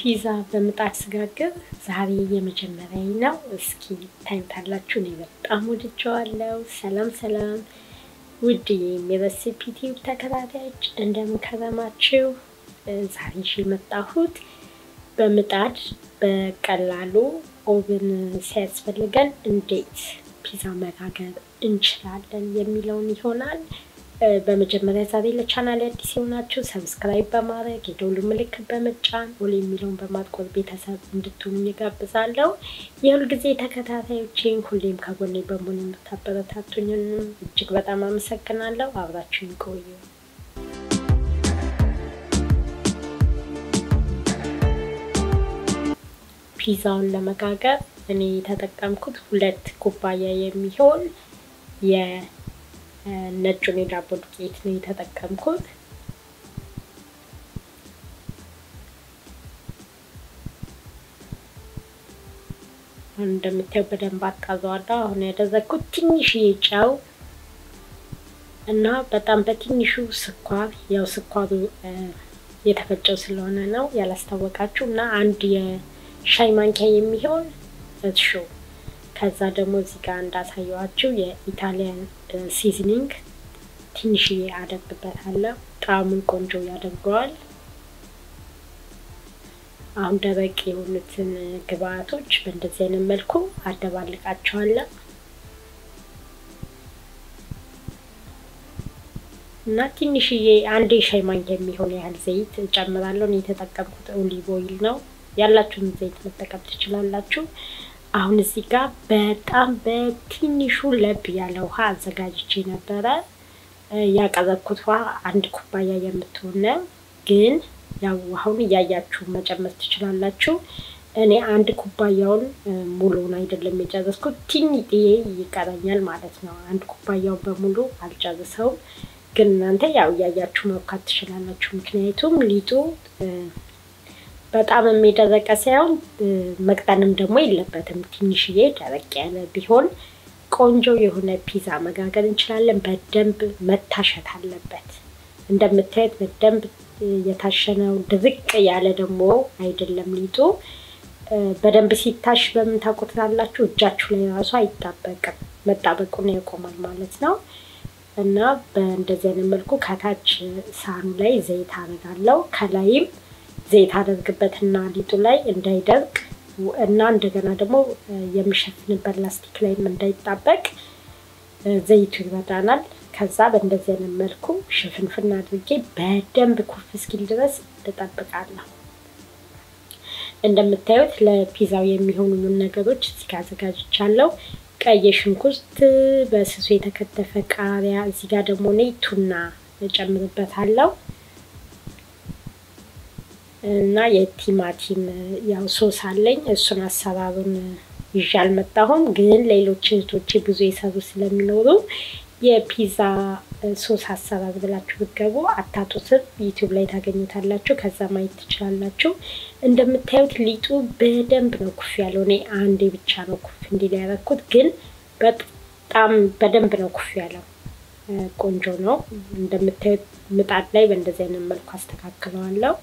ፒዛ በምጣድ ስጋግር ዛሬ የመጀመሪያ ነው። እስኪ ታዩታላችሁ። እኔ በጣም ወድጀዋለሁ። ሰላም ሰላም፣ ውድ የሬሲፒ ቲዩብ ተከታታዮች እንደምን ከረማችሁ? ዛሬ ይዤ የመጣሁት በምጣድ በቀላሉ ኦቭን ሲያስፈልገን እንዴት ፒዛ መጋገር እንችላለን የሚለውን ይሆናል። በመጀመሪያ ዛሬ ለቻናል አዲስ የሆናችሁ ሰብስክራይብ በማድረግ የደውሉ ምልክት በመጫን ኦል የሚለውን በማጥቆር ቤተሰብ እንድትሆኑ እጋብዛለሁ። የሁል ጊዜ ተከታታዮቼን ሁሌም ከጎኔ በመሆን የምታበረታቱኝንም እጅግ በጣም አመሰግናለሁ። አብራችሁን ቆዩ። ፒዛውን ለመጋገር እኔ የተጠቀምኩት ሁለት ኩባያ የሚሆን የነጩን የዳቦ ዱቄት ነው የተጠቀምኩት። አሁን እንደምታየው በደንብ አጣዘዋለሁ። አሁን ያደረግኩት ትንሽዬ ጨው እና በጣም በትንሹ ስኳር፣ ያው ስኳሩ የተፈጨው ስለሆነ ነው ያላስታወቃችሁ እና አንድ ሻይ ማንኪያ የሚሆን እርሾ ከዛ ደግሞ እዚህ ጋር እንዳሳየዋችሁ የኢታሊያን ሲዝኒንግ ትንሽዬ አደርግበታለሁ። ጣዕሙን ቆንጆ ያደርገዋል። አሁን ደረቅ የሆኑትን ግብአቶች በእንደዚህ አይነት መልኩ አደባልቃቸዋለሁ እና ትንሽዬ አንድ የሻይ ማንኪያ የሚሆን ያህል ዘይት እጨምራለሁ። እኔ የተጠቀምኩት ኦሊቭ ኦይል ነው። ያላችሁን ዘይት መጠቀም ትችላላችሁ። አሁን እዚህ ጋር በጣም በትንሹ ለብ ያለ ውሃ አዘጋጅቼ ነበረ። ያቀረብኩት ውሃ አንድ ኩባያ የምትሆነ ግን ያው ውሃውን እያያችሁ መጨመር ትችላላችሁ። እኔ አንድ ኩባያውን ሙሉውን አይደለም የጨረስኩት፣ ትንጥዬ ይቀረኛል ማለት ነው። አንድ ኩባያውን በሙሉ አልጨርሰውም፣ ግን እናንተ ያው እያያችሁ መብካት ትችላላችሁ። ምክንያቱም ሊጡ በጣም የሚደረቀ ሳይሆን መቅጠንም ደግሞ የለበትም። ትንሽዬ ደረቅ ያለ ቢሆን ቆንጆ የሆነ ፒዛ መጋገር እንችላለን። በደንብ መታሸት አለበት። እንደምታዩት በደንብ የታሸነው ድርቅ ያለ ደግሞ አይደለም ሊጡ። በደንብ ሲታሽ በምን ታውቁታላችሁ? እጃችሁ ላይ ራሱ አይጣበቅም፣ መጣበቁን ያቆማል ማለት ነው። እና በእንደዚህ አይነት መልኩ ከታች ሳህኑ ላይ ዘይት አደርጋለሁ ከላይም ዘይት አደርግበትና ሊጡ ላይ እንዳይደርቅ እና እንደገና ደግሞ የሚሸፍንበት ላስቲክ ላይም እንዳይጣበቅ ዘይቱ ይበዳናል። ከዛ በእንደዚህ አይነት መልኩ ሽፍንፍን አድርጌ በደንብ ኩፍ እስኪል ድረስ እጠብቃለሁ። እንደምታዩት ለፒዛው የሚሆኑን ነገሮች እዚህ ጋር አዘጋጅቻለሁ። ቀይ ሽንኩርት፣ በስሱ የተከተፈ ቃሪያ፣ እዚህ ጋር ደግሞ እኔ ቱና እጨምርበታለሁ እና የቲማቲም ያው ሶስ አለኝ። እሱን አሰራሩን ይዤ አልመጣሁም፣ ግን ሌሎች እህቶቼ ብዙ የሰሩ ስለሚኖሩ የፒዛ ሶስ አሰራር ብላችሁ ብትገቡ አታጡትም። ዩቲዩብ ላይ ታገኙታላችሁ። ከዛ ማየት ትችላላችሁ። እንደምታዩት ሊጡ በደንብ ነው ኩፍ ያለው። እኔ አንዴ ብቻ ነው ኩፍ እንዲል ያደረኩት፣ ግን በጣም በደንብ ነው ኩፍ ያለው። ቆንጆ ነው። እንደምታዩት ምጣድ ላይ በእንደዚህ አይነት መልኩ አስተካክለዋለሁ።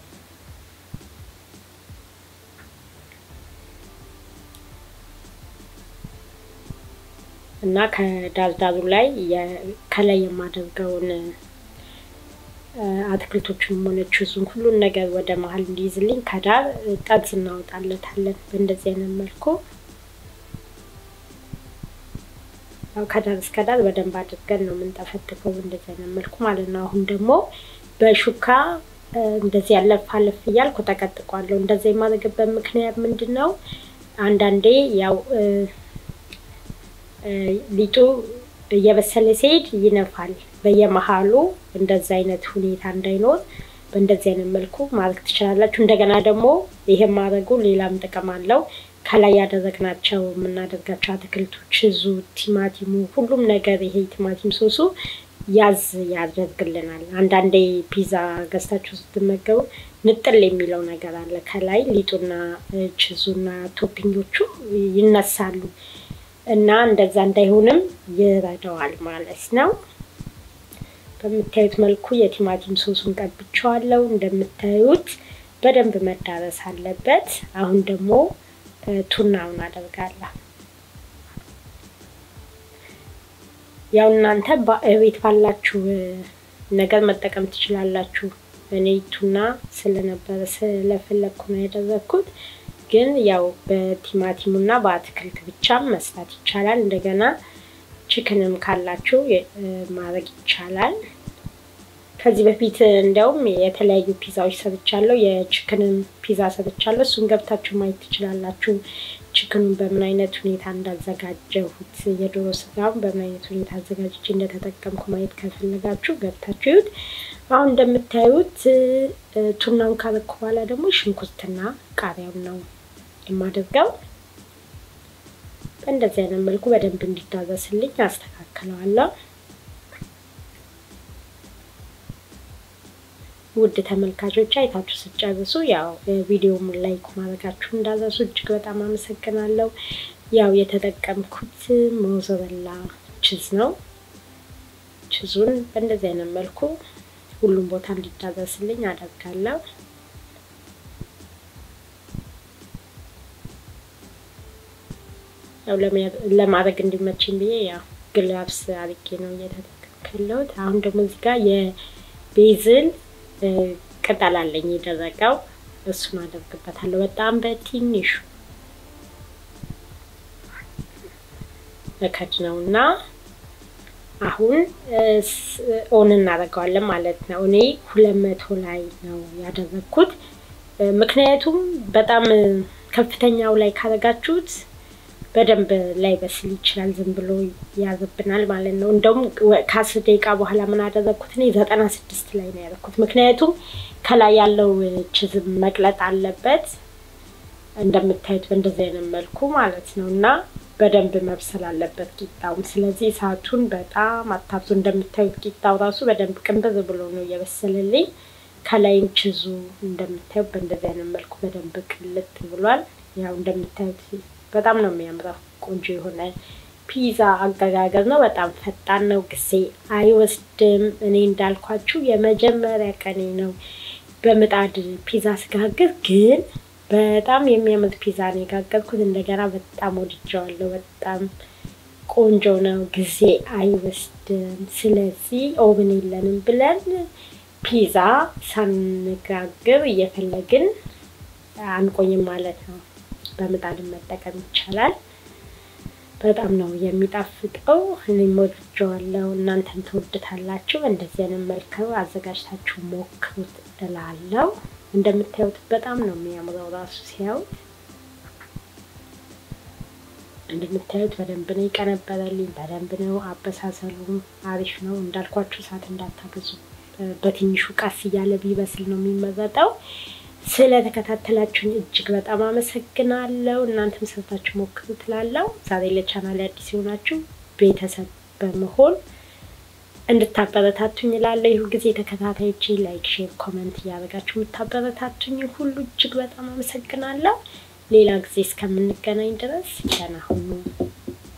እና ከዳርዳሩ ላይ ከላይ የማደርገውን አትክልቶችን ሆነ ቹዙን ሁሉን ነገር ወደ መሀል እንዲይዝልኝ ከዳር ጠርዝ እናወጣለታለን። በእንደዚህ አይነት መልኩ ያው ከዳር እስከ ዳር በደንብ አድርገን ነው የምንጠፈጥፈው በእንደዚህ አይነት መልኩ ማለት ነው። አሁን ደግሞ በሹካ እንደዚህ ያለፍ አለፍ እያልኩ ተቀጥቋለሁ። እንደዚህ የማደርግበት ምክንያት ምንድን ነው? አንዳንዴ ያው ሊጡ እየበሰለ ሲሄድ ይነፋል። በየመሀሉ እንደዚ አይነት ሁኔታ እንዳይኖር በእንደዚህ አይነት መልኩ ማድረግ ትችላላችሁ። እንደገና ደግሞ ይሄን ማድረጉ ሌላም ጥቅም አለው። ከላይ ያደረግናቸው የምናደርጋቸው አትክልቶች ዙ፣ ቲማቲሙ፣ ሁሉም ነገር ይሄ ቲማቲም ሶሱ ያዝ ያደርግልናል። አንዳንዴ ፒዛ ገዝታችሁ ስትመገቡ ንጥል የሚለው ነገር አለ። ከላይ ሊጡና ችዙና ቶፒንጎቹ ይነሳሉ። እና እንደዛ እንዳይሆንም ይረዳዋል ማለት ነው። በምታዩት መልኩ የቲማቲም ሶሱን ቀብቼዋለሁ። እንደምታዩት በደንብ መዳረስ አለበት። አሁን ደግሞ ቱናውን አደርጋለሁ። ያው እናንተ ቤት ባላችሁ ነገር መጠቀም ትችላላችሁ። እኔ ቱና ስለነበረ ስለፈለግኩ ነው ያደረግኩት። ግን ያው በቲማቲሙና በአትክልት ብቻም መስራት ይቻላል። እንደገና ችክንም ካላችሁ ማድረግ ይቻላል። ከዚህ በፊት እንዲያውም የተለያዩ ፒዛዎች ሰርቻለሁ። የችክንም ፒዛ ሰርቻለሁ። እሱን ገብታችሁ ማየት ትችላላችሁ። ችክኑን በምን አይነት ሁኔታ እንዳዘጋጀሁት የዶሮ ስጋውን በምን አይነት ሁኔታ አዘጋጅቼ እንደተጠቀምኩ ማየት ከፈለጋችሁ ገብታችሁ ይሁት። አሁን እንደምታዩት ቱናውን ካረኩ በኋላ ደግሞ ሽንኩርትና ቃሪያውን ነው የማደርገው። በእንደዚህ አይነት መልኩ በደንብ እንዲዳረስልኝ አስተካክለዋለሁ። ውድ ተመልካቾች አይታችሁ ስጨርሱ ያው ቪዲዮውን ላይክ ማድረጋችሁ እንዳረሱ እጅግ በጣም አመሰግናለሁ። ያው የተጠቀምኩት ሞዘረላ ችዝ ነው። ችዙን በእንደዚህ አይነት መልኩ ሁሉም ቦታ እንዲዳረስልኝ አደርጋለሁ። ያው ለማድረግ እንዲመችኝ ብዬ ያው ግላብስ አርጌ ነው እየተጠቀምኩ ያለሁት። አሁን ደግሞ እዚህ ጋር የቤዝል ቅጠል አለኝ የደረቀው፣ እሱን አደርግበታለሁ በጣም በትንሹ እከድ ነው እና አሁን ኦን እናደርገዋለን ማለት ነው። እኔ ሁለት መቶ ላይ ነው ያደረግኩት። ምክንያቱም በጣም ከፍተኛው ላይ ካደረጋችሁት በደንብ ላይ በስል ይችላል። ዝም ብሎ ያዝብናል ማለት ነው። እንደውም ከአስር ደቂቃ በኋላ ምን አደረግኩት እኔ ዘጠና ስድስት ላይ ነው ያደረግኩት። ምክንያቱም ከላይ ያለው ችዝም መቅለጥ አለበት እንደምታዩት በእንደዚህ አይነት መልኩ ማለት ነው እና በደንብ መብሰል አለበት ቂጣውም። ስለዚህ እሳቱን በጣም አታብዙ። እንደምታዩት ቂጣው ራሱ በደንብ ቅንብር ብሎ ነው እየበሰለልኝ። ከላይም ችዙ እንደምታዩት በእንደዚህ አይነት መልኩ በደንብ ቅልጥ ብሏል። ያው እንደምታዩት በጣም ነው የሚያምረው። ቆንጆ የሆነ ፒዛ አገጋገር ነው። በጣም ፈጣን ነው፣ ጊዜ አይወስድም። እኔ እንዳልኳችሁ የመጀመሪያ ቀኔ ነው በምጣድ ፒዛ ስጋግር ግን በጣም የሚያምር ፒዛ ነው የጋገርኩት። እንደገና በጣም ወድጀዋለሁ። በጣም ቆንጆ ነው፣ ጊዜ አይወስድም። ስለዚህ ኦቭን የለንም ብለን ፒዛ ሳንጋግር እየፈለግን አንቆይም ማለት ነው። በምጣድን መጠቀም ይቻላል። በጣም ነው የሚጣፍጠው። እኔም ወድጀዋለሁ። እናንተም ትወድታላችሁ። እንደዚህ አይነት መልክ አዘጋጅታችሁ ሞክሩት እላለሁ። እንደምታዩት በጣም ነው የሚያምረው ራሱ ሲያዩት። እንደምታዩት በደንብ ነው የቀነበረልኝ። በደንብ ነው አበሳሰሉም አሪፍ ነው። እንዳልኳችሁ እሳት እንዳታገዙ፣ በትንሹ ቀስ እያለ ቢበስል ነው የሚመረጠው። ስለተከታተላችሁኝ እጅግ በጣም አመሰግናለሁ። እናንተም ሰርታችሁ ሞክሩ ትላለው። ዛሬ ለቻናል አዲስ የሆናችሁ ቤተሰብ በመሆን እንድታበረታቱኝ እላለሁ። ይሁ ጊዜ ተከታታዮቼ ላይክ፣ ሼር፣ ኮመንት እያደረጋችሁ የምታበረታቱኝ ሁሉ እጅግ በጣም አመሰግናለሁ። ሌላ ጊዜ እስከምንገናኝ ድረስ ደህና ሁኑ።